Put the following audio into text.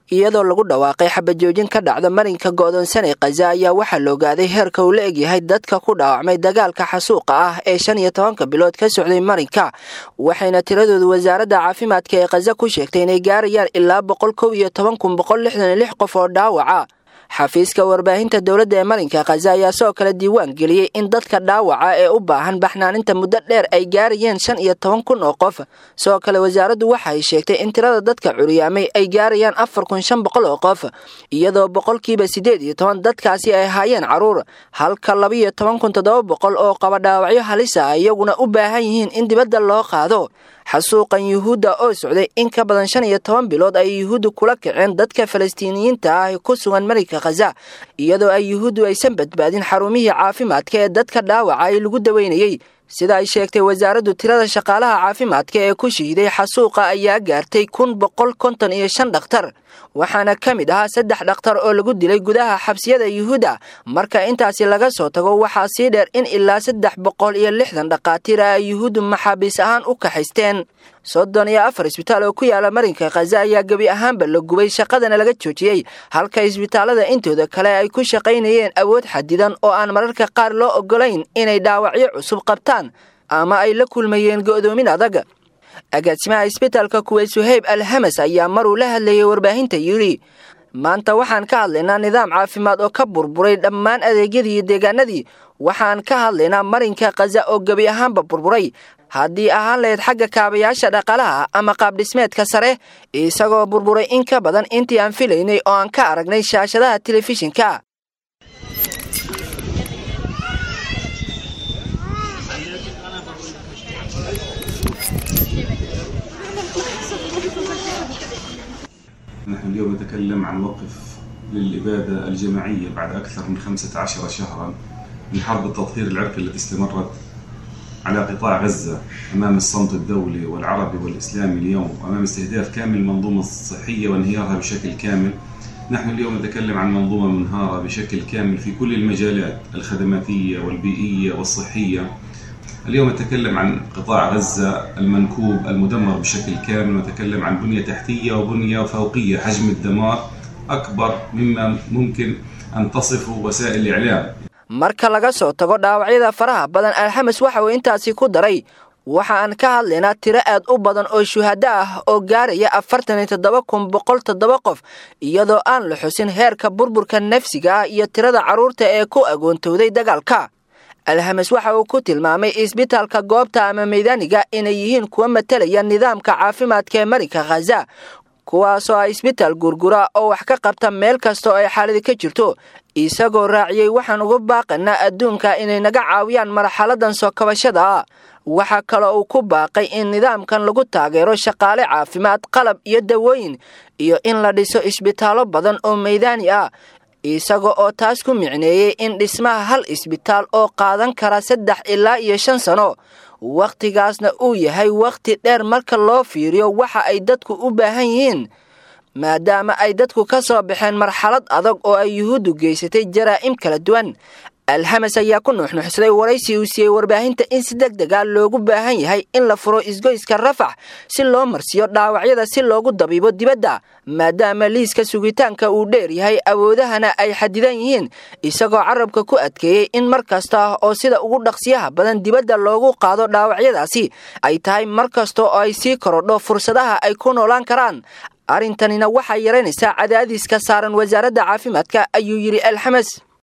iyadoo lagu dhawaaqay xabajoojin ka dhacda marinka go'doonsan ee khaza ayaa waxaa la ogaaday heerka uu la egyahay dadka ku dhaawacmay dagaalka xasuuqa ah ee shan iyo tobanka bilood ka socday marinka waxayna tiradooda wasaaradda caafimaadka ee khaza ku sheegtay inay gaarayaan ilaa boqol kow iyo toban kun boqol lixdan iyo lix qof oo dhaawaca xafiiska warbaahinta dowladda ee marinka khaza ayaa sidoo kale diiwaan geliyey in dadka dhaawaca ee u baahan baxnaaninta muddo dheer ay gaarayeen shan iyo toban kun oo qof sidoo kale wasaaraddu waxa ay sheegtay in tirada dadka curyaamay ay gaarayaan afar kun shan boqol oo qof iyadoo boqolkiiba siddeed iyo toban dadkaasi ay ahaayeen carruur halka labaiyo toban kun toddoba boqol oo qaba dhaawacyo halisa ah iyaguna u baahan yihiin in dibadda loo qaado xasuuqan yuhuudda oo socday in ka badan shan iyo toban bilood ay yuhuuddu kula kaceen dadka falastiiniyiinta ah ee ku sugan marinka khaza iyadoo ay yuhuuddu aysan badbaadin xarumihii caafimaadka ee dadka dhaawaca ay lagu daweynayey sida ay sheegtay wasaaraddu tirada shaqaalaha caafimaadka ee ku shahiday xasuuqa ayaa gaartay kun boqol konton iyo shan dhakhtar waxaana ka mid ahaa saddex dhakhtar oo lagu dilay gudaha xabsiyada yuhuudda marka intaasi laga soo tago waxaa sii dheer in ilaa saddex boqol iyo lixdan dhakhaatiira ay yuhuuddu maxaabiis ahaan u kaxaysteen soddon iyo afar isbitaal oo ku yaala marinka khaza ayaa gebi ahaanba la gubay shaqadana laga joojiyey halka isbitaallada intooda kale ay ku shaqaynayeen awood xadidan oo aan mararka qaar loo oggolayn inay dhaawacyo cusub qabtaan ama ay la kulmayeen go'doomin adag agaasimaha isbitaalka kuweyt suhayb alhamas ayaa maruu la hadlayay warbaahinta yidhi maanta waxaan ka hadlaynaa nidaam caafimaad oo ka burburay dhammaan adeegyadii deegaanadii waxaan ka hadlaynaa marinka khaza oo gebi ahaanba burburay haddii ahaan lahayd xagga kaabayaasha dhaqaalaha ama qaabdhismeedka sare isagoo burburay in ka badan intii aan filaynay oo aan ka aragnay shaashadaha telefishinka نحن اليوم نتكلم عن وقف للإبادة الجماعية بعد أكثر من 15 شهرا من حرب التطهير العرقي التي استمرت على قطاع غزة أمام الصمت الدولي والعربي والإسلامي اليوم وأمام استهداف كامل المنظومة الصحية وانهيارها بشكل كامل نحن اليوم نتكلم عن منظومة منهارة بشكل كامل في كل المجالات الخدماتية والبيئية والصحية اليوم نتكلم عن قطاع غزة المنكوب المدمر بشكل كامل ونتكلم عن بنية تحتية وبنية فوقية حجم الدمار أكبر مما ممكن أن تصفه وسائل الإعلام marka laga soo tago dhaawacyada faraha badan alxames waxa uu intaasi ku daray waxa aan ka hadlaynaa tiro aad u badan oo shuhado ah oo gaaraya afartan iyo toddoba kun boqol toddoba qof iyadoo aan la xusin heerka burburka nafsiga ah iyo tirada carruurta ee ku agoontowday dagaalka alhames waxa uu ku tilmaamay isbitaalka goobta ama meydaniga inay yihiin kuwa matalaya nidaamka caafimaadka ee marinka khaza kuwaasoo ah isbitaal gurgura oo wax ka qabta meel kasta oo ay xaaladi ka jirto isagoo raaciyey waxaan uga baaqanaa adduunka inay naga caawiyaan marxaladan soo kabashada waxaa kaloo uu ku baaqay in nidaamkan lagu taageero shaqaale caafimaad qalab iyo dawooyin iyo in la dhiso isbitaallo badan oo meydaani ah isaga oo taas ku micneeyey in dhismaha hal isbitaal oo qaadan kara saddex ilaa iyo shan sano wakhtigaasna uu yahay wakhti dheer marka loo fiiriyo waxa ay dadku u baahan yihiin maadaama ay dadku ka soo baxeen marxalad adag oo ay yuhuuddu geysatay jaraa'im kala duwan alhamas ayaa ku nuuxnuuxsaday waraysi uu siiyey warbaahinta in si deg dega loogu baahan yahay in la furo isgoyska rafax si loo marsiyo dhaawacyada si loogu dabiibo dibadda maadaama liiska sugitaanka uu dheer yahay awoodahana ay xadidan yihiin isagoo carabka ku adkeeyey in mar kasta oo sida ugu dhaqsiyaha badan dibadda loogu qaado dhaawacyadaasi ay tahay mar kasta oo ay sii korodho fursadaha ay ku noolaan karaan arrintanina waxay yaraynaysaa cadaadiska saaran wasaaradda caafimaadka ayuu yidhi alxames